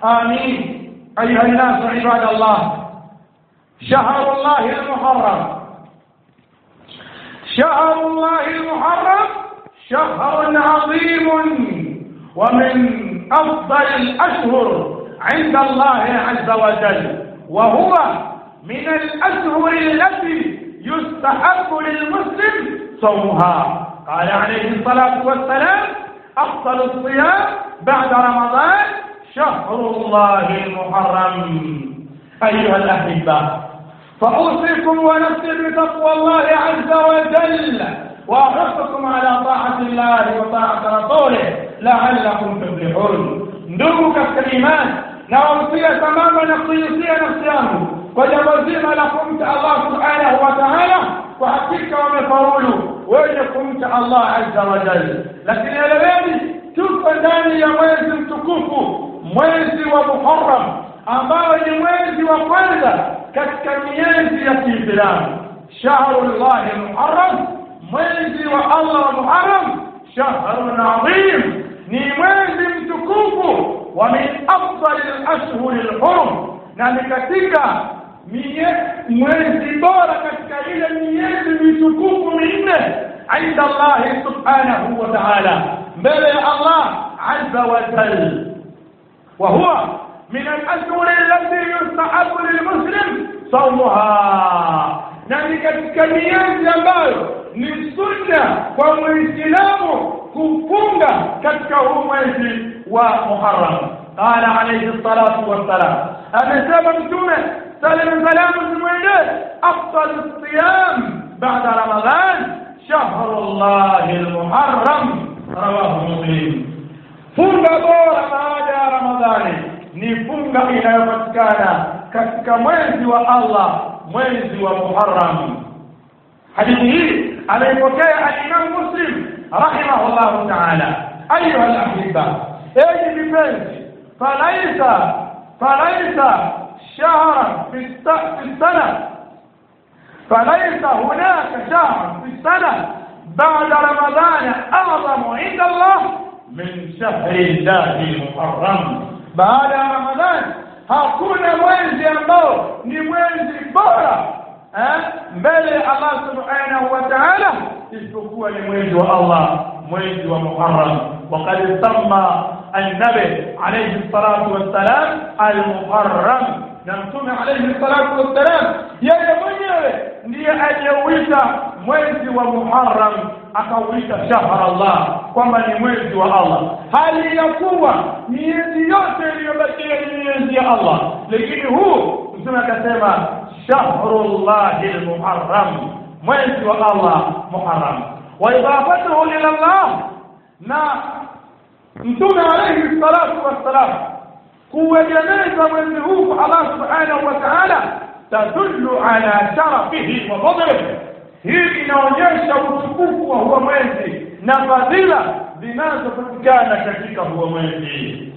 آمين أيها الناس عباد الله شهر الله المحرم شهر الله المحرم شهر عظيم ومن أفضل الأشهر عند الله عز وجل وهو من الأشهر التي يستحب للمسلم صومها قال عليه الصلاة والسلام أفضل الصيام بعد رمضان شهر الله المحرم أيها الأحبة فأوصيكم ونفسي بتقوى الله عز وجل وأحثكم على طاعة الله وطاعة رسوله لعلكم تفلحون ndugu katika imani nawahusia sambamba na kuihusia nafsi yangu kwa jambo zima la kumcha allah subhanahu wa taala kwa hakika wamefaulu wenye kumcha allah azza wa jalla lakini eleweni tuko ndani ya mwezi mtukufu mwezi wa muharam ambao ni mwezi wa kwanza katika miezi ya kiislamu shahrullahi muharam mwezi wa allah wa muharam shahrun adhim ni mwezi mtukufu wa min afdali lashhuri lhurum na ni katika mwezi bora katika ile miezi mitukufu minne inda allahi subhanahu wa taala mbele ya allah aza wajal وهو من الأشهر التي يستحب للمسلم صومها na ni katika miezi ambayo ni sunna kwa muislamu kufunga katika huu mwezi wa muharam qala alayhi salatu wassalam amesema mtume salam salamu zimwendee afdalu siyam bada ramadan shahru llahi lmuharam rawahu muslim funga bora baada ya ramadhani ni funga inayopatikana katika mwezi wa allah mwezi wa muharam hadithi hii ameipokea alimamu muslim rahimahullahu taala ayuha lahiba enyi vipenzi falaisa falaisa shahran fi sana فليس هناك شهر في السنة بعد رمضان أعظم عند الله من شهر الله المحرم بعد رمضان hakuna mwezi ambao ni mwezi bora mbele ya Allah subhanahu wa ta'ala isipokuwa ni mwezi wa Allah mwezi wa Muharram وقد سمى النبي عليه الصلاة والسلام المحرم na mtume alayhi salatu wassalam yeye mwenyewe ndiye aliyeuita mwezi wa Muharram akauita shahra Allah kwamba ni mwezi wa Allah hali ya kuwa miezi yote iliyobakia ni miezi ya Allah lakini huu mtume akasema shahrullahi almuharram mwezi wa Allah Muharram wa idafatuhu ila Allah na mtume alayhi salatu wassalam kuegemeza mwezi huu kwa Allah subhanahu wa ta'ala tadullu ala sharafihi wa fadlihi hii inaonyesha utukufu wa huo mwezi na fadhila zinazopatikana katika huo mwezi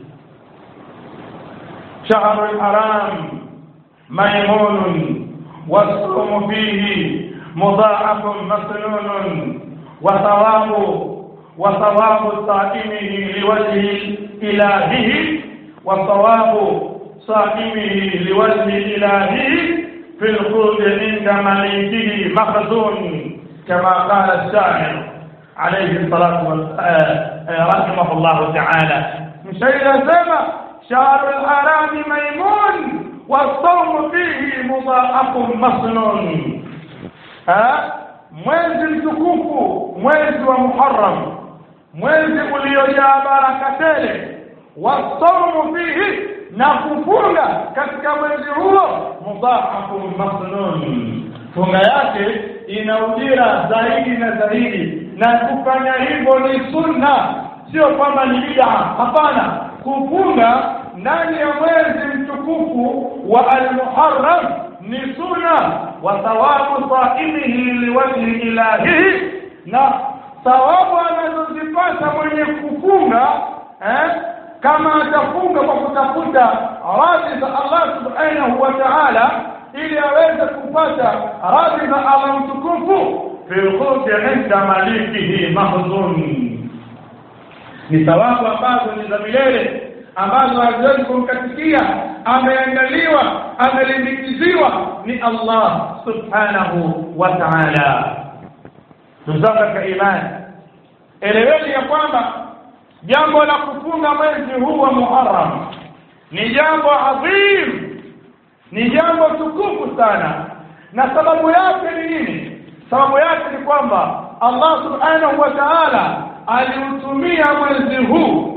shahru lharam maimunun والصوم فيه مضاعف مسنون وثواب وثواب صائمه لوجه إلهه وصواب صائمه لوجه إلهه في الخلد عند مليكه مخزون كما قال الشاعر عليه الصلاة والسلام رحمه الله تعالى مشير سما شهر الحرام ميمون والصوم فيه مضاعف مسنون ها mwezi mtukufu mwezi wa muharam mwezi uliojaa baraka tele wasaumu fihi na kufunga katika mwezi huo mudhaafu masnun funga yake ina ujira zaidi na zaidi na kufanya hivyo ni sunna sio kwamba ni bid'a hapana kufunga ndani ya mwezi mtukufu wa almuharram ni sunna wa thawabu saimihi liwajhi ilahihi na thawabu anazozipata mwenye kufunga eh, kama atafunga kwa kutafuta radhi za Allah subhanahu wa ta'ala ili aweze kupata radhi za Allah mtukufu fi lkhuldi inda malikihi mahzun ni thawabu ambazo ni za milele ambazo haziwezi kumkatikia ameandaliwa amelimbikiziwa ni Allah subhanahu wa ta'ala ndugu zangu katika imani eleweni ya kwamba jambo la kufunga mwezi huu wa Muharram ni jambo adhim ni jambo tukufu sana na sababu yake ni nini sababu yake ni kwamba Allah subhanahu wa ta'ala aliutumia mwezi huu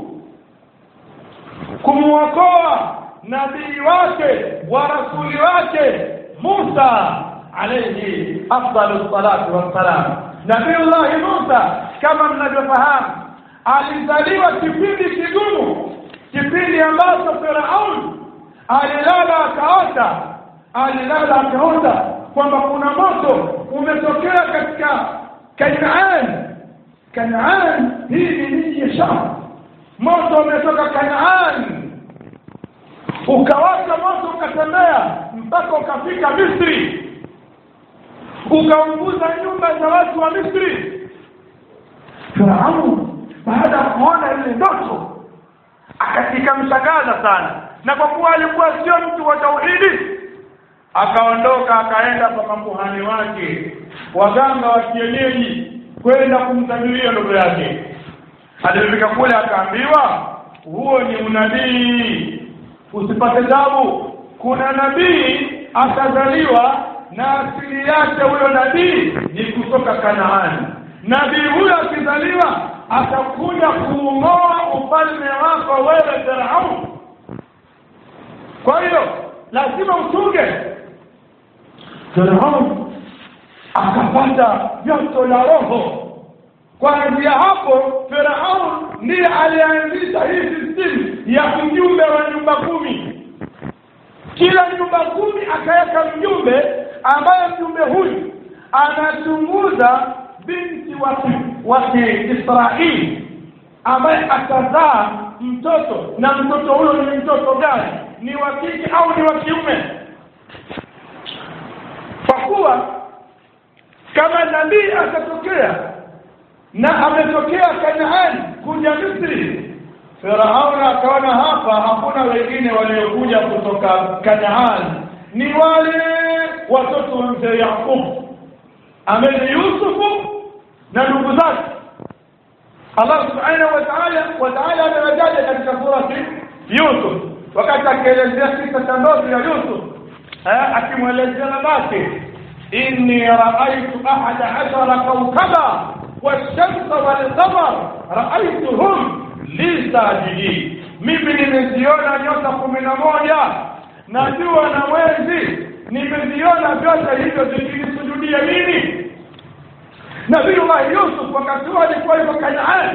kumwokoa nabii wake wa rasuli wake Musa alayhi afdalu salatu wassalam Nabiullahi Musa kama mnavyofahamu alizaliwa kipindi kigumu kipindi ambacho Firaun alilala akaota alilala akaota kwamba kuna moto umetokea katika Kanaan Kanaan hii ni miji ya Sham moto umetoka Kanaan ukawaka moto ukatembea mpaka ukafika Misri ukaunguza nyumba za watu wa Misri Firaun baada ya kuona ile ndoto ikamshangaza sana na kwa kuwa alikuwa sio mtu wa tauhidi akaondoka akaenda kwa makuhani wake waganga wa kienyeji kwenda kumtabiria ndoto yake alipofika kule akaambiwa huo ni unabii usipate tabu kuna nabii akazaliwa na asili yake huyo nabii ni kutoka Kanaani nabii huyo akizaliwa atakuja kuung'oa ufalme wako wewe Firaun kwa hiyo lazima uchunge Firaun akapata joto la roho kuanzia hapo Firaun ndiye alianzisha hii system ya mjumbe wa nyumba kumi kila nyumba kumi akaweka mjumbe ambaye mjumbe huyu anachunguza binti wa wa Israeli ambaye atazaa mtoto na mtoto huyo ni mtoto gani ni wa kike au ni wa kiume kwa kuwa kama nabii atatokea na ametokea Kanaani kuja Misri Firauni akaona hapa hakuna wengine waliokuja kutoka Kanaani ni wale watoto wa mzee Yakub ambaye Yusufu na ndugu zake Allah subhanahu wa ta'ala wa ta'ala amewataja katika surati Yusuf wakati akielezea kisa cha ndoto ya Yusuf akimwelezea babake inni ra'aytu ahada ashara kawkaba والشمس والقمر رأيتهم li sajidin mimi nimeziona nyota kumi na moja na jua na mwezi nimeziona vyote hivyo zikinisujudia mimi Nabiiullah Yusuf wakati huo alikuwa yuko Kanaani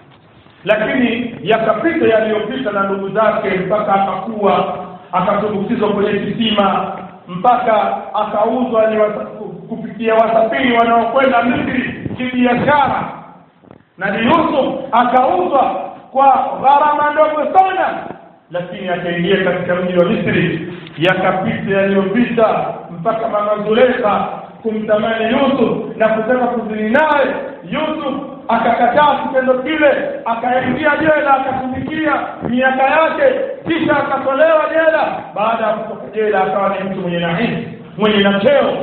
lakini yakapita yaliyopita na ndugu zake mpaka akakuwa akatumbukizwa kwenye kisima mpaka akauzwa ni wasa, kupitia wasafiri wanaokwenda Misri kibiashara Nabii Yusuf akauzwa kwa gharama ndogo sana lakini akaingia katika mji wa Misri yakapita yaliyopita mpaka mama Zulekha kumtamani Yusuf na kutaka kuzini naye Yusuf akakataa kitendo kile akaingia jela akatumikia miaka yake kisha akatolewa jela baada ya kutoka jela akawa ni mtu mwenye nahisi mwenye na cheo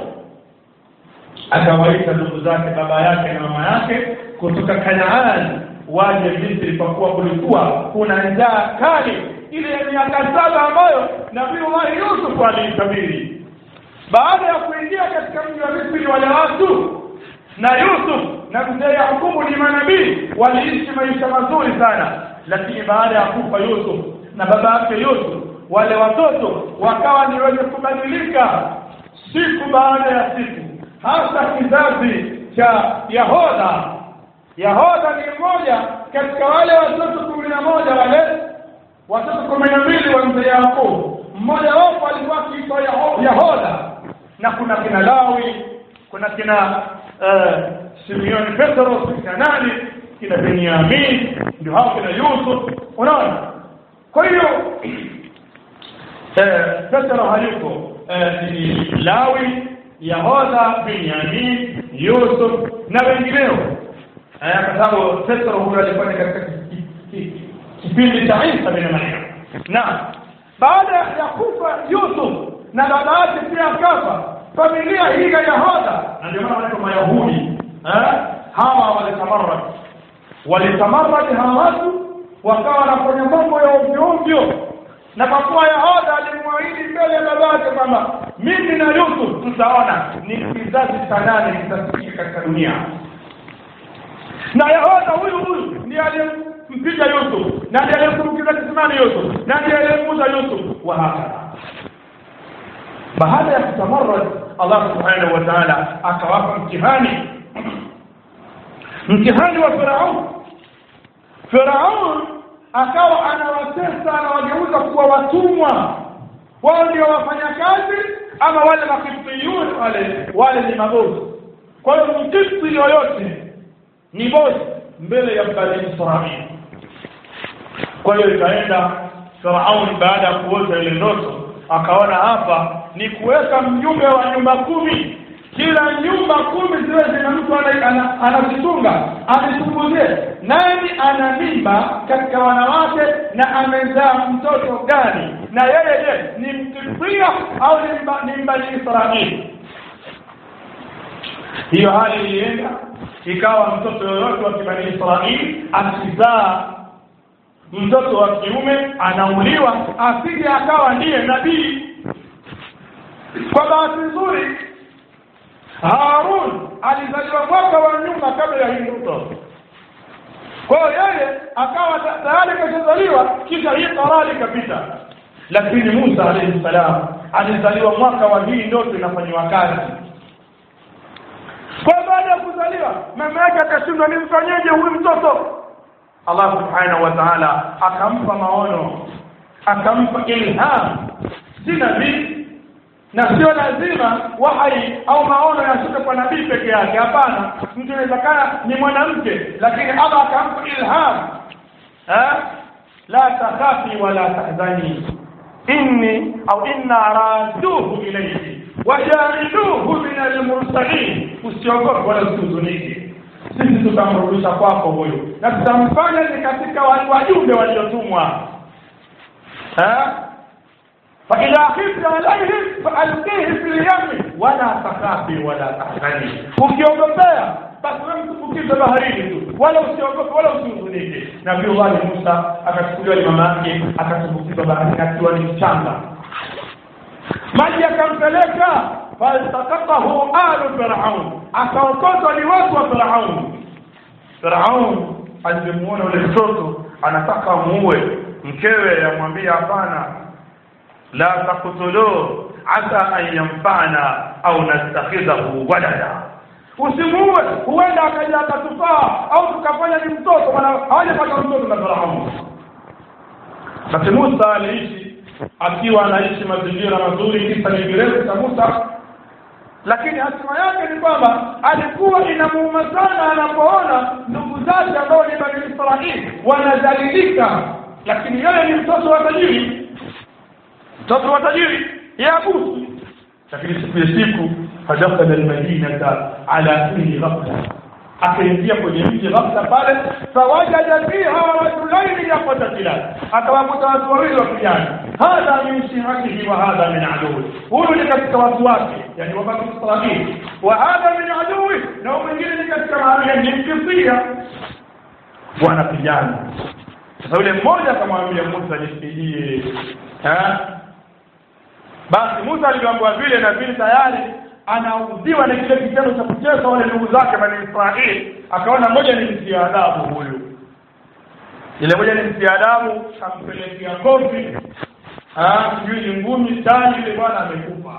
akawaita ndugu zake baba yake na mama yake kutoka Kanaani waje Misri kwa kuwa kulikuwa kuna njaa kali ile ya miaka saba ambayo Nabii Yusuf aliitabiri baada ya kuingia katika mji wa Misri wale watu na Yusuf na mzee Yakubu ni manabii waliishi maisha mazuri sana lakini baada ya kufa Yusuf na baba yake Yusuf wale watoto wakawa ni wenye kubadilika siku baada ya siku hasa kizazi cha Yahoda Yahoda ni mmoja katika wale watoto kumi na moja wale watoto kumi na mbili wa mzee Yakubu mmoja wapo alikuwa akiitwa Yahoda na kuna kina Lawi kuna kina uh, Simeoni Petro kina nani kina Benyamin ndio hao kina Yusuf unaona kwa hiyo eh, Petro hayuko eh, ni Lawi Yahoda Benyamin Yusuf na wengineo eh, kwa sababu Petro huyo alikuwa katika kipindi cha Isa bin Maryam na baada ya kufa Yusuf na baba yake pia akafa familia hii ya Yahuda na ndio maana wanaitwa Mayahudi eh hawa walitamarrad walitamarrad hawa watu wakawa wanafanya mambo ya ovyo ovyo na kwa kuwa Yahuda alimwahidi mbele ya baba yake kwamba mimi na Yusuf tutaona ni kizazi cha nane kitasikika katika dunia na Yahuda huyu huyu ndiye aliyempiga Yusuf na ndiye aliyemtumbukiza kisimani Yusuf na ndiye aliyemuuza Yusuf wa hakadha baada ya kutamarrad Allah subhanahu wa ta'ala akawapa mtihani mtihani wa Firaun Firaun akawa anawatesa anawageuza kuwa watumwa wao ndio wafanyakazi ama wale makifiyun wale wale ni mabosi kwa hiyo mkifti yoyote ni bosi mbele ya bani Israili kwa hiyo ikaenda Firaun baada ya kuota ile ndoto akaona hapa ni kuweka mjumbe wa nyumba kumi kila nyumba kumi ziwe zina mtu anazitunga anichunguzie nani ana mimba katika wanawake na amezaa mtoto gani na yeye je ni mkibria au ni mbani Israeli hiyo hali ilienda ikawa mtoto yoyote wa kibani Israeli akizaa mtoto wa kiume anauliwa asije akawa ndiye nabii kwa bahati nzuri Harun alizaliwa mwaka wa nyuma kabla ya hii ndoto kwa hiyo yeye akawa tayari kashazaliwa kisha hii qarari ikapita lakini Musa alayhi salam alizaliwa mwaka wa hii ndoto inafanywa kazi kwa baada ya kuzaliwa mama yake akashindwa nimfanyeje huyu mtoto Allah subhanahu wa ta'ala akampa maono akampa ilham si nabii na sio lazima wahai au maono yashuke kwa nabii peke yake hapana mtu inawezekana ni mwanamke lakini Allah akampa ilham eh la takhafi wala tahzani inni au inna raduhu ilayhi wajailuhu min almursalin usiogope wala usihuzunike sisi tutamrudisha kwako huyo na tutamfanya ni katika wajumbe waliotumwa eh فإذا خفت عليهم فألقيه في اليم ولا تخافي ولا تحزني ukiogopea basi wewe mtumbukize baharini tu wala usiogope wala usihuzunike nabii Allah Musa akachukuliwa ni mama yake akatumbukizwa baharini akiwa ni mchanga maji akampeleka faltaqatahu alu firaun akaokotwa ni watu wa firaun firaun alipomuona ule mtoto anataka muue mkewe yamwambia hapana la taqtuluhu asa an yanfa'ana au nastakhidhahu walada usimuue huenda akaja akatufaa au tukafanya ni mtoto maana hawajapata mtoto na Firaun basi Musa aliishi akiwa anaishi mazingira mazuri kisa ni kirefu cha Musa lakini hatima yake ni kwamba alikuwa inamuuma sana anapoona ndugu zake ambao ni Bani Israili wanadhalilika lakini yeye ni mtoto wa tajiri mtoto wa tajiri yabusu lakini siku ya siku fadakhala almadinata ala kulli ghafla akaingia kwenye mji ghafla pale fawajada fiha rajulaini yaqtatilan akawakuta watu wawili wapigana hadha min shi'atihi wa hadha min aduwi huyu ni katika watu wake yani wa bani israili wa hadha min aduwi na mwingine ni katika mahali ni mkifia wanapigana sasa yule mmoja akamwambia Musa nisaidie eh basi Musa aliambiwa vile na vile tayari anaudhiwa na kile kitendo cha kucheza wale ndugu zake bani Israeli akaona ngoja nimtie adabu huyu ile ngoja nimtie adabu ampelekea kofi ah sijui ni ngumi tani ile bwana amekufa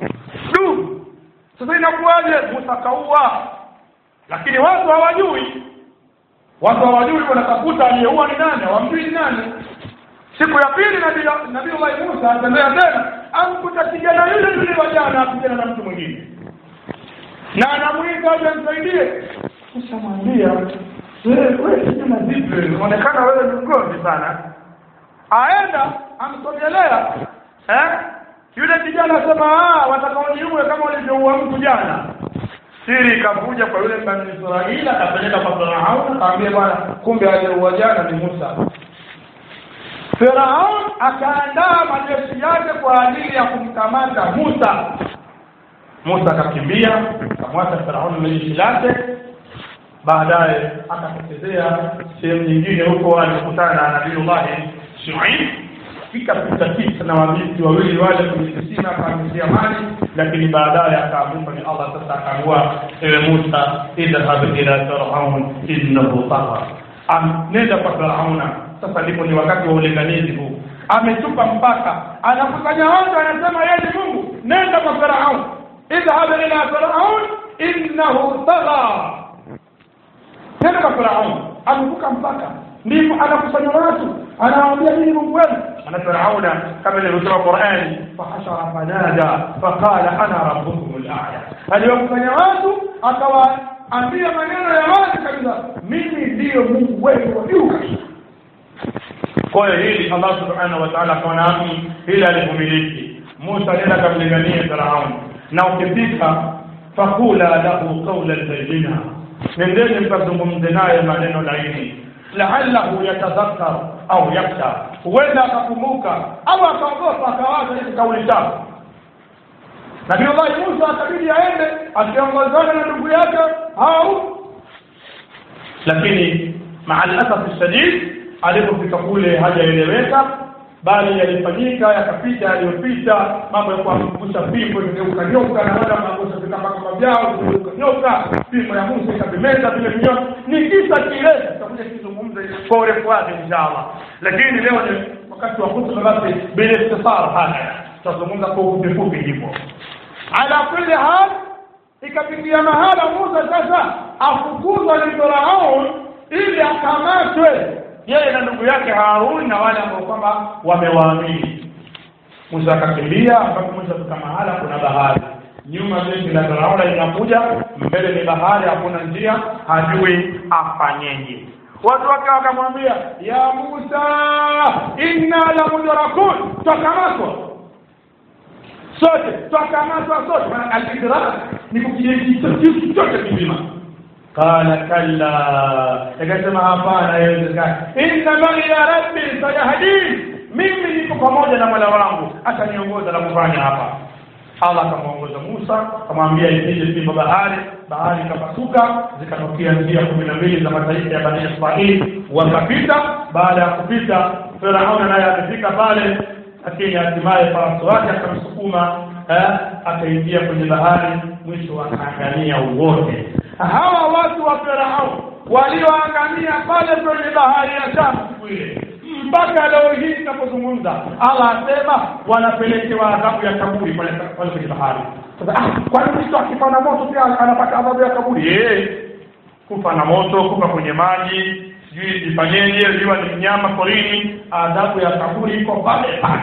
du sasa inakuwaje Musa kaua lakini watu hawajui watu hawajui wanatafuta aliyeua ni nani hawamjui ni nani siku ya pili nabii nabii Allah Musa atembea tena amkuta kijana yule yule wa jana apigana na mtu mwingine na anamuita aje amsaidie ushamwambia wewe kijana vipi unaonekana wewe ni mgomvi sana aenda amsogelea eh yule kijana asema ah watakaoniue kama walivyoua mtu jana siri ikavuja kwa yule bani Israeli akapeleka kwa Farao akamwambia bwana kumbe aliyeua jana ni Musa Firaun akaandaa majeshi yake kwa ajili ya kumkamata Musa. Musa akakimbia akamwacha Firaun na jeshi lake, baadaye akatokezea sehemu nyingine huko, alikutana na Nabiullahi Shuaib ikapita kisa na wabinti wawili wale kwenye kisima akaamizia maji, lakini baadaye akaamrishwa ni Allah sasa akaamua, ewe Musa, idhhab ila firaun innahu tagha, nenda kwa Firauna. Sasa ndipo ni wakati wa ulinganizi huu, ametupa mpaka, anakusanya watu, anasema yeye ni Mungu, nenda kwa Firaun, idhhab ila firaun innahu tagha, nenda kwa Firaun, amevuka mpaka ndipo anakusanya watu anawaambia mimi Mungu wenu ana Firauna kama ilivyosema Qur'ani fahashara fanada faqala ana rabbukum al-a'la aliwakusanya watu akawaambia maneno ya wazi kabisa mimi ndiyo Mungu wenu wa juu kabisa kwa hiyo hili Allah subhanahu wa ta'ala akaona hili alivyomiliki Musa nenda kamlingania Firaun na ukifika fakula lahu qawlan bayyina nendeni mkazungumze naye maneno laini la'allahu yatadhakkar au yakhsha huenda akakumbuka au akaogopa akawaza hizi kauli chafu Nabii Allah Musa akabidi aende akiongozana na ndugu yake au lakini maa alasaf shadid alipofika kule hajaeleweka bali yalifanyika yakapita yaliyopita mambo ya kuangusha fimbo ikageuka nyoka na wala kuangusha vitambaa vyao ikageuka nyoka fimbo ya Musa ikavimeza vile vinyoka ni kisa kirefu tutakuja kizungumza kwa urefu wake inshallah lakini leo ni wakati wa kutuba basi bila ikhtisar haya tutazungumza kwa ufupi fupi hivyo ala kulli hal ikafikia mahala Musa sasa afukuzwa ni Firaun ili akamatwe yeye na ndugu yake Harun na wale ambao kwamba wamewaamini. Musa akakimbia mpaka Musa fika mahala kuna bahari, nyuma jeshi la Firauni linakuja, mbele ni bahari, hakuna njia, hajui afanyeje. Watu wake wakamwambia, ya Musa, inna la mudrakun, twakamatwa sote, twakamatwa sote. Maana al-idrak ni kukijiji chote kizima qala kalla akasema hapana haiwezekani inna ma'i ya rabbi sayahdin mimi niko pamoja na mola wangu ataniongoza la kufanya hapa Allah akamwongoza Musa akamwambia ipige fimbo bahari bahari ikapasuka zikatokea njia kumi na mbili za mataifa ya Bani Israili wakapita baada ya kupita Firauna naye amefika pale lakini hatimaye farasi wake akamsukuma akaingia kwenye bahari mwisho akaangamia wote hawa watu wa Farao walioangamia pale kwenye bahari ya Shamu siku ile mpaka leo hii tunapozungumza Allah asema wanapelekewa adhabu ya kaburi pale pale kwenye bahari sasa ah kwa nini mtu akifa na moto pia anapata adhabu ya kaburi eh kufa na moto kufa kwenye maji sijui ifanyeje liwa ni mnyama porini adhabu ya kaburi iko pale pale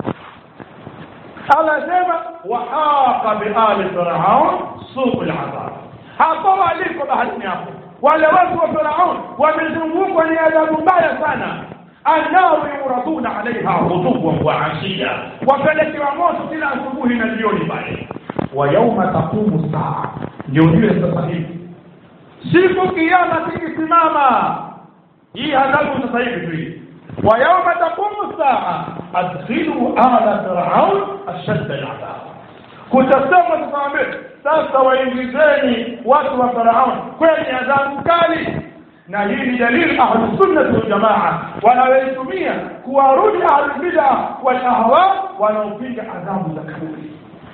Allah asema wahaqa bi ali firaun su'ul adhab hapo waliko baharini hapo wale watu wa Firaun wamezungukwa ni adhabu mbaya sana annaru yuraduna alaiha ghuduwan wa ashiya wapelekewa moto kila asubuhi na jioni pale wa yauma taqumu saa ndio ujue sasa hivi siku kiama kikisimama hii adhabu sasa hivi tu hii wa yauma taqumu saa adkhilu ala firaun ashadda aladhab kutasema tukawaambia sasa waingizeni watu wa Farauni kwenye adhabu kali na hii ni dalili ahlu sunnah wal jamaa wanaoitumia kuwarudi ahlu bid'a wal ahwa wanaopinga adhabu za kaburi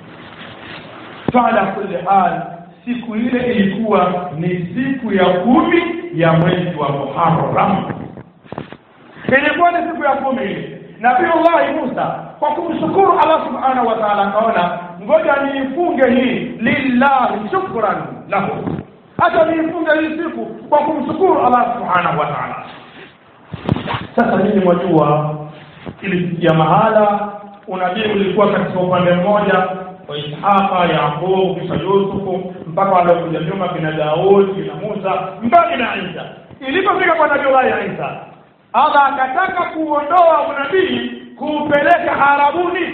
fala kulli hal siku ile ilikuwa ni siku ya kumi ya mwezi wa Muharram ilikuwa ni siku ya kumi ile Nabiullahi Musa kwa kumshukuru Allah subhanahu wa ta'ala akaona ngoja niifunge hii lillahi shukran lahu hata niifunge hii siku kwa kumshukuru Allah subhanahu wa ta'ala sasa nini mwajua ilifikia mahala unabii ulikuwa katika upande mmoja wa Ishaqa Yaqub kisha Yusufu mpaka waliokuja nyuma kina Daud kina Musa mpaka kina Isa ilipofika kwa Nabii Allah Isa Allah akataka kuondoa unabii kuupeleka Arabuni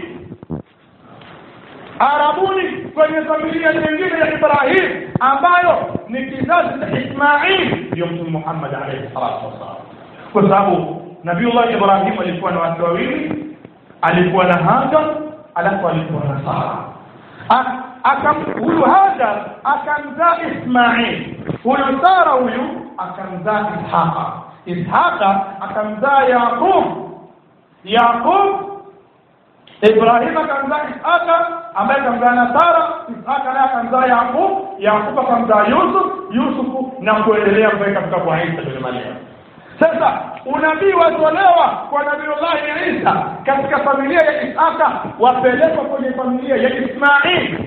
Arabuni kwenye familia nyingine ya Ibrahim ambayo ni kizazi cha Ismail ndio Mtume Muhammad alayhi salatu wasallam kwa sababu nabiullah ibrahim alikuwa na watu wawili alikuwa na hajar alafu alikuwa na sara akam huyu hajar akamzaa ismail huyu sara huyu akamzaa ishaqa ishaqa akamzaa yaqub yaqub ibrahim akamzaa ishaqa ambaye akamzaa na sara ishaqa naye akamzaa yaqub yaqub akamzaa yusuf yusufu na kuendelea mpaka kufika kwa isa bin maryam sasa unabii watolewa kwa nabiullahi isa katika familia ya isaka wapelekwa kwenye familia ya ismail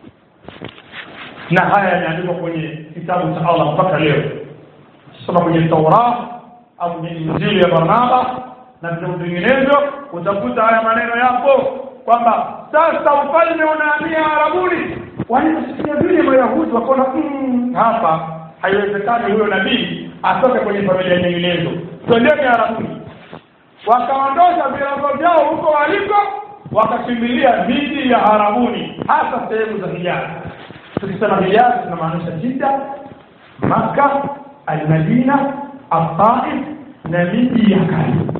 na haya yameandikwa kwenye kitabu cha allah mpaka leo soma kwenye taura au kwenye injili ya barnaba na vitabu vinginevyo utakuta haya maneno yapo kwamba sasa ufalme unahamia arabuni waliposikia vile mayahudi wakaona mm, hapa haiwezekani huyo nabii atoke kwenye familia nyinginezo twendeni arabuni wakaondosha virago vyao huko waliko wakakimbilia miji ya arabuni hasa sehemu za hijazi tukisema hijazi tunamaanisha jida maka almadina altaif na miji ya karibu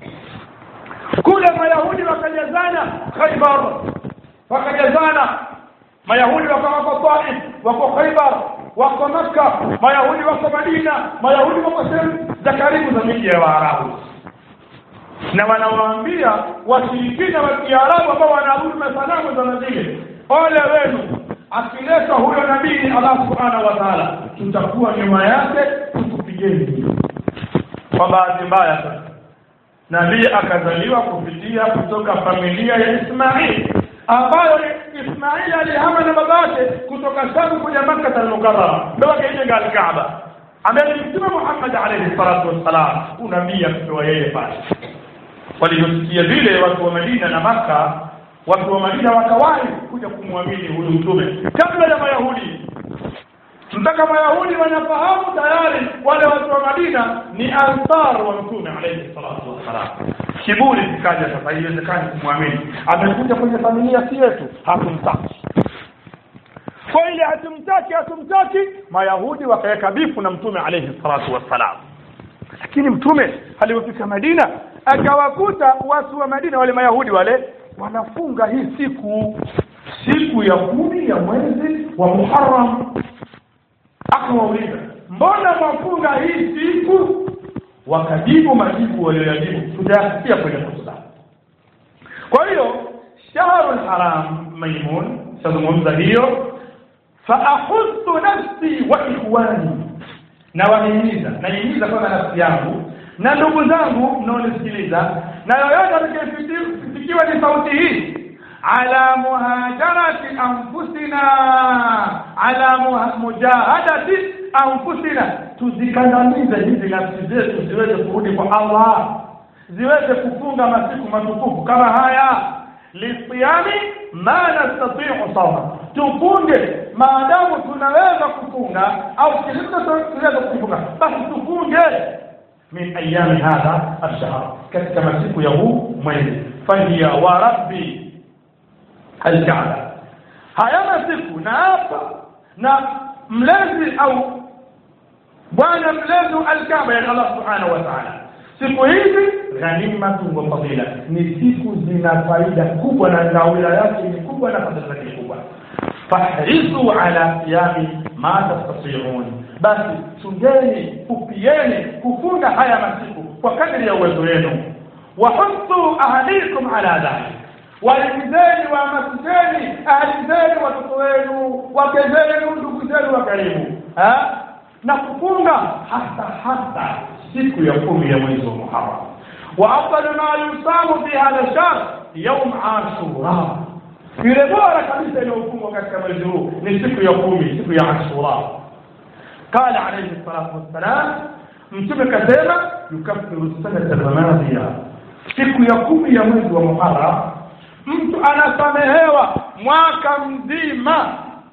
kule mayahudi wakajazana khaibar wakajazana mayahudi wako wako taif wako khaibar wako makka mayahudi wako madina mayahudi wako sehemu za karibu za miji ya waarabu na wanawaambia washirikina wa kiarabu ambao wanaabudu masanamu za nazile ole wenu akileta huyo nabii allah subhanahu wa taala tutakuwa nyuma yake tukupigeni kwa bahati mbaya sasa nabii akazaliwa kupitia kutoka familia ya ismail ambayo ismail alihama na babake kutoka shamu kuja makka almukarrama ndo akaijenga alkaaba ambaye ni mtume muhammad alaihi salatu wassalam unabii akipewa yeye pale walivyosikia vile watu wa madina na maka watu wa madina wakawahi kuja kumwamini huyu mtume kabla ya mayahudi mpaka mayahudi wanafahamu tayari wale watu wa madina ni ansar wa mtume alaihi salatu wassalam kiburi kikaja sasa haiwezekani kumwamini amekuja kwenye familia si yetu hatumtaki kwa ile hatumtaki hatumtaki mayahudi wakaweka bifu na mtume alaihi salatu wassalam lakini mtume alipofika madina akawakuta watu wa madina wale mayahudi wale wanafunga hii siku siku ya kumi ya mwezi wa muharam akawauliza mbona mwafunga hii siku wakajibu majibu walioyajibu tutayasikia kwenye hotuba kwa hiyo shahru lharam maimun tazungumza hiyo faahudhu nafsi wa ikhwani na wahimiza naihimiza kwanza nafsi yangu na ndugu zangu mnaonisikiliza na yoyote atakayefikiwa ni sauti hii ala muhajarati anfusina ala mujahadati anfusina tuzikandamize hizi nafsi zetu ziweze kurudi kwa allah ziweze kufunga masiku matukufu kama haya lisiyami ma nastatiu sauma tufunge maadamu tunaweza kufunga au tunaweza kufunga basi tufunge min ayami hadha alshahr katika masiku ya huu mwezi fahiya wa rabbi alkaaba haya masiku na hapa na mlezi au bwana mlezi alkaaba yani allah subhanahu wa taala siku hizi ghanimatu wa fadila ni siku zina faida kubwa na nawila yake ni kubwa na fadhila zake ni kubwa fahrisu ala siyami ma tastatiun basi chungeni kupieni kufunga haya masiku kwa kadri ya uwezo wenu wahuthu ahlikum ala dhalik walimzeni wahamasisheni ahli zenu watoto wenu wake zenu ndugu zenu wa karibu na kufunga hasa hasa siku ya kumi ya mwezi wa muharam wa afdalu ma yusamu fi hadha shahr yaum ashura ile bora kabisa inayofungwa katika mwezi huu ni siku ya kumi siku ya ashura قال عليه الصلاة والسلام mtume kasema yukaffiru sanata almadhiya siku ya kumi ya mwezi wa muharam mtu anasamehewa mwaka mzima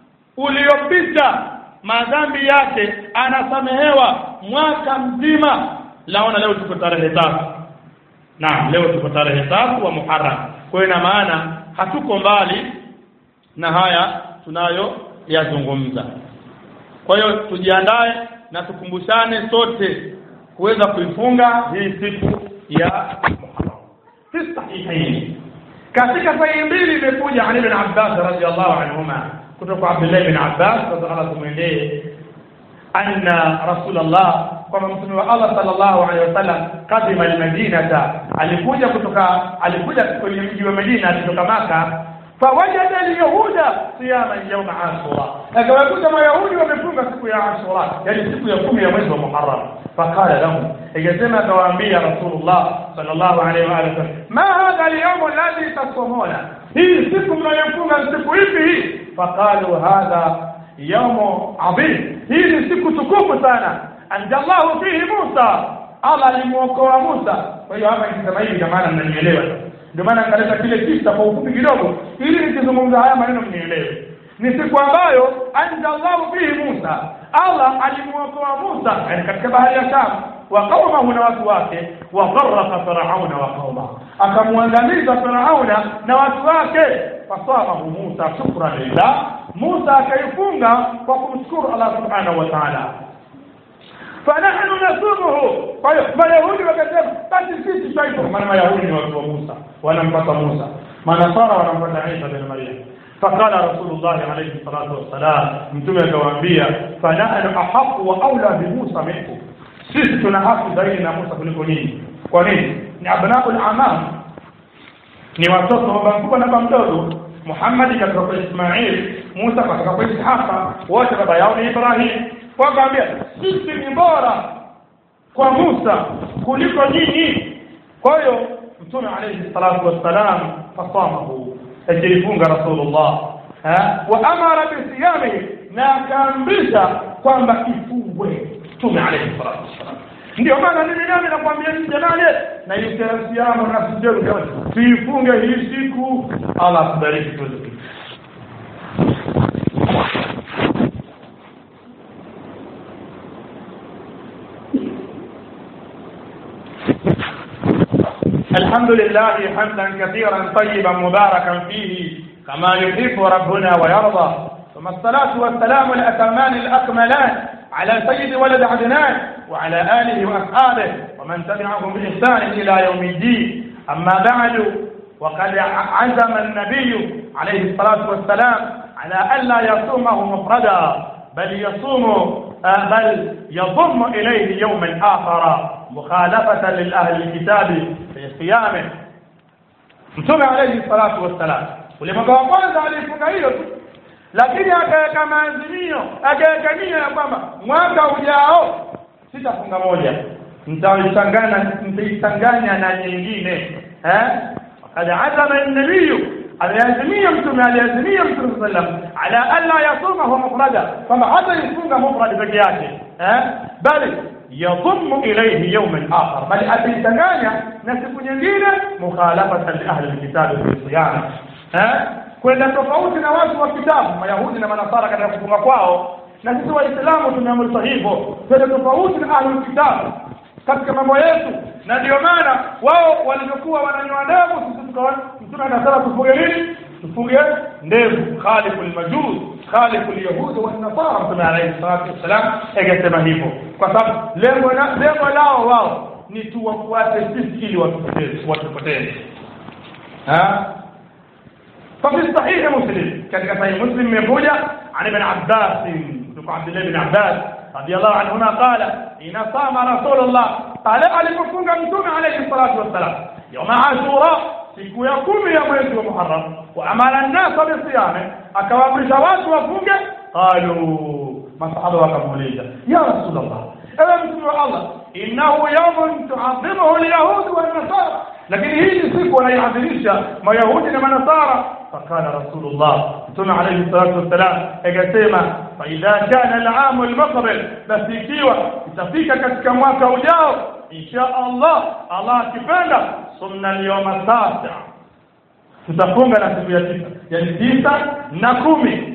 uliopita madhambi yake anasamehewa mwaka mzima laona leo tuko tarehe tatu naam leo tuko tarehe tatu wa muharam kwa hiyo ina maana hatuko mbali na haya tunayo yazungumza kwa hiyo tujiandae na tukumbushane sote kuweza kuifunga hii siku ya Muharram fi sahihain katika sahihi mbili imekuja Ali bin Abbas radhiallahu anhuma kutoka Abdullah bin Abbas radhiallahu tumwendee anna Rasulullah kwamba mtume wa Allah sallallahu alaihi wasallam kadima almadinata alikuja kutoka alikuja kwenye mji wa Madina kutoka Maka fawajada alyahuda siyama yawm ashura akawakuta mayahudi wamefunga siku ya ashura yani siku ya kumi ya mwezi wa muharram faqala lahum ikasema akawaambia rasulullah sallallahu alaihi wa alihi wasallam ma hadha alyawm alladhi tasumuna hii siku mnayofunga siku ipi hii faqalu hadha yawm adhim hii ni siku tukufu sana anjallahu fihi musa allah alimuokoa musa kwa hiyo hapa nikisema hivi kwa maana mnanielewa ndio maana nikaleta kile kisa kwa ufupi kidogo ili nikizungumza haya maneno mnielewe ni siku ambayo anjallahu fihi Musa Allah alimuokoa Musa yani katika bahari ya Sham wa qaumahu na watu wake wa gharraqa farauna wa qauma akamwangamiza farauna na watu wake fasamahu Musa shukran lillah Musa akaifunga kwa kumshukuru Allah subhanahu wa ta'ala fanahnu nasumuhu kwa hiyo mayahudi wakasema basi sisi tutaifunga maana mayahudi ni watu wa Musa wanampata Musa manasara wanampata Isa bin Maryam فقال رسول الله عليه الصلاة والسلام mtume akawaambia fanahnu ahaqu wa aula bi Musa minkum sisi tuna haki zaidi na Musa kuliko ninyi kwa nini ni abnaul amam ni watoto wa baba mkubwa na baba mdogo Muhammad katoka kwa Ismail Musa katoka kwa Ishaqa wote baba yao ni Ibrahim wakaambia sisi ni bora kwa Musa kuliko nyinyi kwa hiyo mtume alayhi salatu wassalam fasamahu akifunga rasulullah wa amara bisiyami na akaamrisha kwamba ifungwe mtume alayhi salatu wassalam ndio maana mimi nami nakwambia ni jamani na isiamu na sijeru tuifunge hii siku Allah akubariki tuweze الحمد لله حمدا كثيرا طيبا مباركا فيه كما يحب ربنا ويرضى ثم الصلاة والسلام الأتمان الأكملان على سيد ولد عدنان وعلى آله وأصحابه ومن تبعهم بإحسان إلى يوم الدين أما بعد وقد عزم النبي عليه الصلاة والسلام على ألا يصومه مفردا بل يصوم بل يضم إليه يوما آخر مخالفة للأهل الكتاب في صيامه mtume alayhi salatu wassalam ule mwaka wa kwanza alifunga hiyo tu lakini akaweka maazimio akaweka nia ya kwamba mwaka ujao sitafunga moja nitaichanganya nitaichanganya na nyingine eh wakad azama an-nabiy aliazimia mtume aliazimia mtume sallam ala alla yasumahu mufrada kwamba hata ifunga mufrad peke yake eh bali yadhummu ilayhi yawman akhar bali ataichanganya na siku nyingine mukhalafatan li ahli alkitab fi siyam eh kwenda tofauti na watu wa kitabu mayahudi na manasara katika kufunga kwao na sisi waislamu tumeamrishwa hivyo kwenda tofauti na ahli kitabu katika mambo yetu na ndio maana wao walivyokuwa wananyoa ndevu sisi tukawa mtume anasema tufunge nini tufunge ndevu khalifu almajuz khalifu alyahud wa nasara mtume alayhi salatu wassalam akasema hivyo kwa sababu lengo la lengo lao wao ni tuwafuate sisi ili watupoteze watupoteze ha ففي صحيح مسلم كان صحيح مسلم يقول عن ابن عباس عبد الله بن عباس رضي الله عنهما قال إن صام رسول الله قال alipofunga mtume alayhi salatu wassalam يوم عاشوراء siku ya kumi ya mwezi wa Muharram wa amara nnasa bisiyame akawaamrisha watu wafunge qalu masahaba wakamuuliza ya rasulullah ewe mtume wa Allah innahu yawmun tu'azzimuhu alyahud wa nasara lakini hii ni siku wanaiadhimisha mayahudi na manasara فقال رسول الله ثم عليه الصلاة والسلام akasema فإذا كان العام المقبل بس ikiwa itafika katika mwaka ujao insha Allah Allah akipenda sumna liyoma tasa tutafunga na siku ya tisa yani tisa na kumi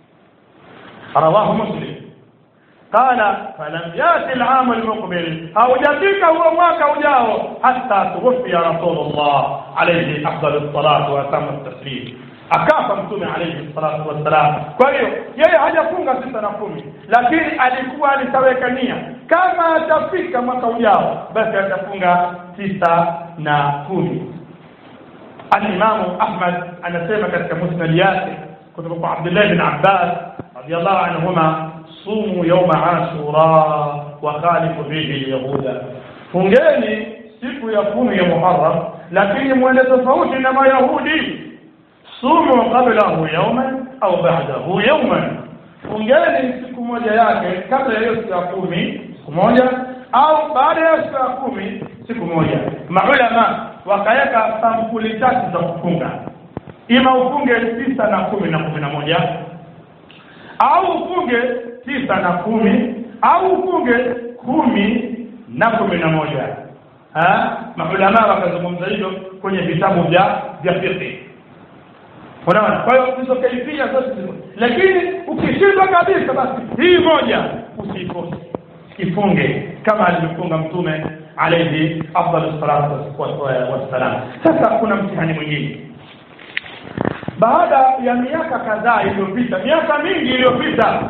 rawahu muslim قال فلم يأتي العام المقبل أو جديك هو mwaka ujao حتى توفي رسول الله عليه أفضل الصلاة وأتم التسليم akafa mtume alayhi salatu wassalam kwa hiyo yeye hajafunga tisa na kumi lakini alikuwa alitaweka nia kama atafika mwaka ujao basi atafunga tisa na kumi alimamu ahmad anasema katika musnad yake kutoka kwa abdullah bin abbas radiallahu anhuma sumu yauma ashura wa khalifu bihi lyahuda fungeni siku ya kumi ya muharam lakini mwende tofauti na mayahudi sumu qablahu yauman au ba'dahu yauman fungeni siku moja yake kabla ya hiyo siku ya kumi siku moja au baada ya siku ya kumi siku moja maulama wakaweka sampuli tatu za kufunga ima ufunge tisa na kumi na kumi na moja au ufunge tisa na kumi au ufunge kumi na kumi na moja maulama wakazungumza hivyo kwenye vitabu vya vya fiqh unaona kwa hiyo hizo kaifia zote ziko lakini ukishindwa kabisa basi hii moja usikose kifunge kama alivyofunga mtume alayhi afdalu salatu wassalam sasa kuna mtihani mwingine baada ya miaka kadhaa iliyopita miaka mingi iliyopita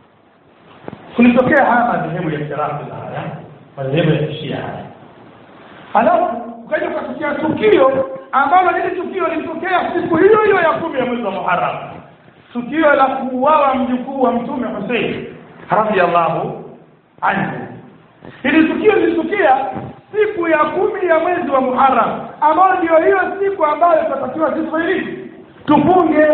kulitokea haya madhehebu ya kirafi haya madhehebu ya kishia haya halafu ukaja ukatokea tukio ambalo hili tukio lilitokea siku hiyo hiyo ya kumi ya mwezi wa Muharram, tukio la kuuawa mjukuu wa Mtume Hussein radhiallahu anhu. Hili tukio lilitokea siku ya kumi ya mwezi wa Muharram, ambayo ndio hiyo siku ambayo tutatakiwa sisi hili tufunge.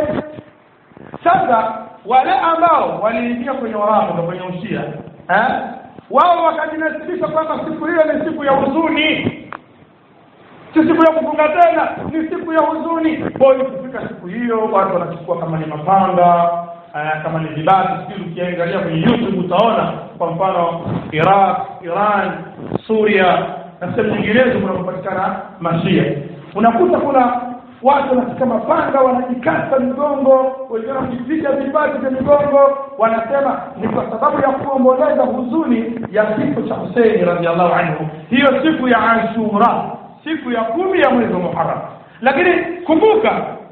Sasa wale ambao waliingia kwenye warafu kwenye ushia eh, wao wakajinasibisha kwamba siku hiyo ni siku ya huzuni si siku ya kufunga tena ni siku ya huzuni kwa hiyo kufika siku hiyo watu wanachukua kama ni mapanga uh, kama ni vibati sijui ukiangalia kwenye youtube utaona kwa mfano iraq iran suria na sehemu nyinginezo kunapopatikana mashia unakuta kuna watu wanashika mapanga wanajikata migongo wengine wanajipiga vibati vya migongo wanasema ni kwa sababu ya kuomboleza huzuni ya kifo cha huseini radiallahu anhu hiyo siku ya ashura siku ya kumi ya mwezi wa Muharram. Lakini kumbuka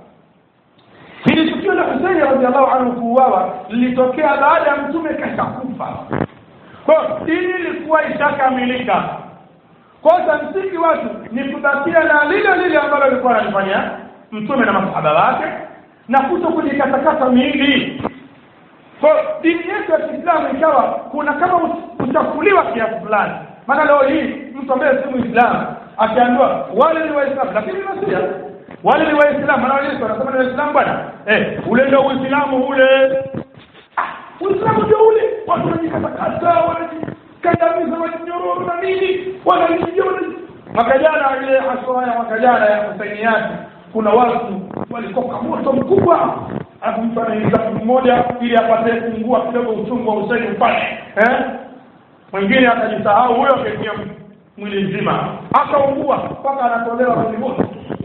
hili tukio la Husaini radhiallahu anhu kuuawa lilitokea baada ya mtume kashakufa. Kwa hiyo dini ilikuwa ishakamilika. Kwa hiyo msingi watu ni kubakia na lile lile ambalo alikuwa analifanya mtume na masahaba wake na kuto kujikatakata miili. Kwa dini yetu ya Kiislamu ikawa kuna kama uchafuliwa kiasi fulani. Maana leo hii mtu ambaye si Muislamu akiambiwa wale ni waislamu lakini nasia wale ni waislamu maana Yesu anasema ni waislamu bwana eh ule ndio uislamu ule ah uislamu ndio ule watu wanajikatakata wanajikandamiza wanajinyororo na nini wanajiona mwaka jana ile haswa ya mwaka jana ya husainiati kuna watu walikoka moto mkubwa alafu mtu anaingiza mtu mmoja ili apate kungua kidogo uchungu wa Husaini upate eh mwingine akajisahau huyo akaingia mwili mzima akaungua mpaka anatolewa kwenye moto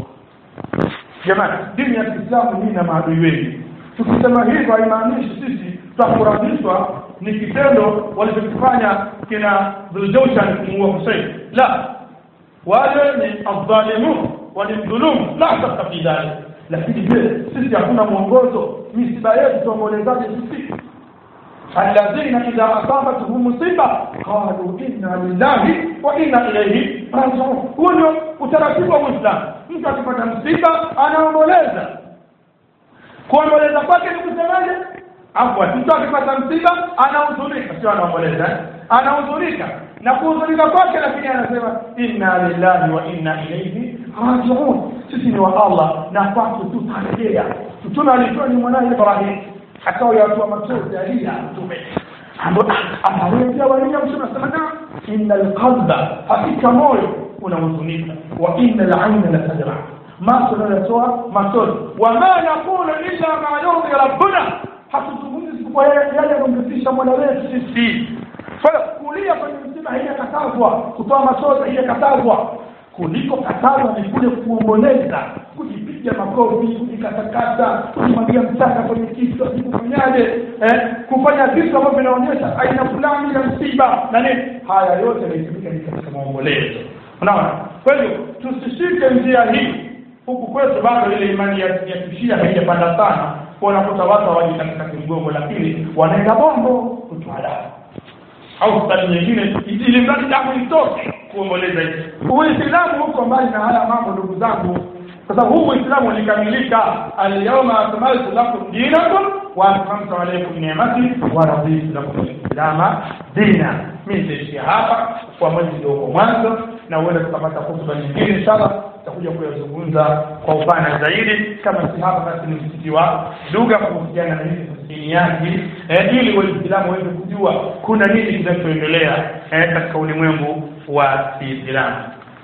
jamani dini ya kiislamu hii na maadui wengi tukisema hivyo haimaanishi sisi tutafurahishwa ni kitendo walichokifanya kina dhuljawshan kumuua husein la wale ni adhalimun walimdhulumu la shaka fi dhalik lakini je sisi hakuna mwongozo misiba yetu tuombolezaje sisi الذين إذا أصابتهم مصيبة قالوا إنا لله وإنا إليه راجعون huo ndio utaratibu wa Uislamu. Mtu akipata msiba anaomboleza. Kuomboleza kwake ni kusemaje? Afwan, mtu akipata msiba anahuzunika, sio anaomboleza, anahuzunika na kuhuzunika kwake, lakini anasema inna lillahi wa inna ilaihi rajiun, sisi ni wa Allah na kwake tutarejea. Mtume alitoa ni mwanae Ibrahim akawa yatua machozi alia mtume amarejea walia mtume asema na inna alqalba hakika moyo unahuzunika wa inna alaina la tadra macho yanatoa machozi wama naqulu illa ma yurdi rabbuna hatuzungumzi isipokuwa yale yanayomridhisha mola wetu sisi kwa hiyo kulia kwenye msiba haijakatazwa kutoa machozi haijakatazwa kuliko katazwa ni kule kuomboleza kujipiga makofi kujikatakata kujimwagia mchanga kwenye kichwa kufanyaje eh, kufanya vitu ambavyo vinaonyesha aina fulani ya msiba na nini haya yote yanaitumika ni katika maombolezo unaona kwa hivyo tusishike njia hii huku kwetu bado ile imani ya, ya kishia haijapanda sana kwa unakuta watu hawaji katika kimgongo lakini wanaenda bombo kutwala au hospitali nyingine ili mradi damu itoke kuomboleza hivi uislamu huko mbali na haya mambo ndugu zangu kwa sababu huu uislamu ulikamilika alyawma akmaltu lakum dinakum wa atmamtu alaykum ni'mati wa raditu lakum alislama dina mimi nitaishia hapa kwa mwezi ndio uko mwanzo na uenda tukapata hotuba nyingine inshallah tutakuja kuyazungumza kwa upana zaidi kama si hapa basi ni msikiti wa lugha kuhusiana na hizi diniati eh, ili waislamu waweze kujua kuna nini kinachoendelea eh, katika ulimwengu wa Kiislamu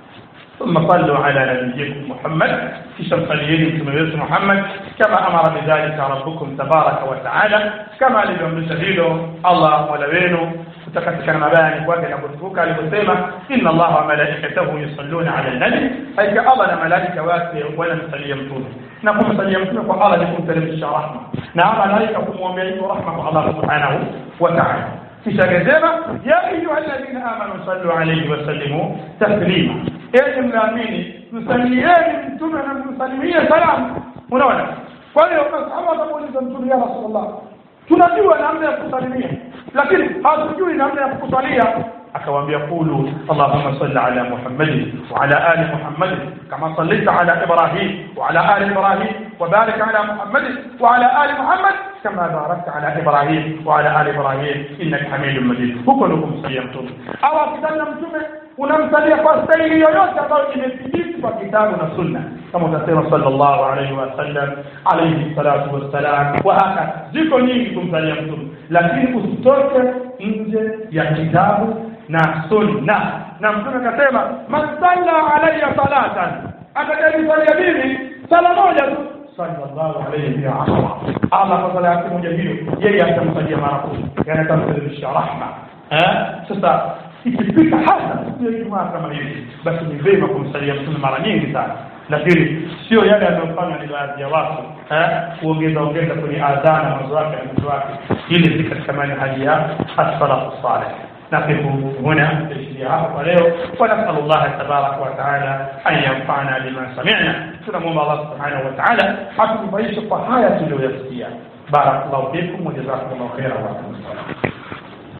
ثم صلوا على نبيكم محمد في شمساليين متميز محمد كما أمر بذلك ربكم تبارك وتعالى كما لبيومبisha hilo Allah mola wenu kutakatikana mabaya ni kwake na kutukuka aliposema inna allaha wa malaikatahu yusalluna ala nabi hakika Allah na malaika wake wanamsalia mtume na kumsalia mtume kwa Allah ni kumteremsha rahma na malaika kumwombea hiyo rahma kwa Allah subhanahu wa ta'ala kisha akasema ya ayuha alladhina amanu sallu alayhi wa sallimu taslima enyi mnaamini msalieni mtume na msalimie salamu unaona kwa hiyo masahaba wakamuuliza mtume ya rasulullah tunajua namna ya kusalimia lakini hatujui namna ya kukusalia akawaambia qulu allahumma salli ala muhammadin wa ala ali muhammadin kama sallaita ala ibrahim wa ala ali ibrahim wa barik ala muhammadin wa ala ali muhammad kama barakta ala ibrahim wa ala ali ibrahim innaka hamidum majid huko ndio kumsalia mtume au akitana mtume unamsalia kwa staili yoyote ambayo imethibiti kwa kitabu na sunna kama utasema sallallahu alaihi wasallam alaihi salatu wassalam wa haka ziko nyingi kumsalia mtume lakini usitoke nje ya kitabu na sunna na mtume akasema man salla alayya salatan atakayenisalia mimi sala moja tu sallallahu alayhi wa sallam Allah kwa sala yake moja hiyo yeye atamsalia mara kumi yani atamsalia rahma eh sasa ikifika hasa siku ya Ijumaa kama hivi basi ni vema kumsalia mtume mara nyingi sana lakini sio yale yanayofanywa ni baadhi ya watu eh kuongeza ongeza kwenye adhana mwanzo wake na mwisho wake ili si katika manhaji ya as-salaf salih نقف هنا تشريعات وليو ونسأل الله تبارك وتعالى أن ينفعنا بما سمعنا سنموم الله سبحانه وتعالى حتى نعيش الطحايا تلو يسكيا بارك الله فيكم وجزاكم الله خيرا وعليكم السلام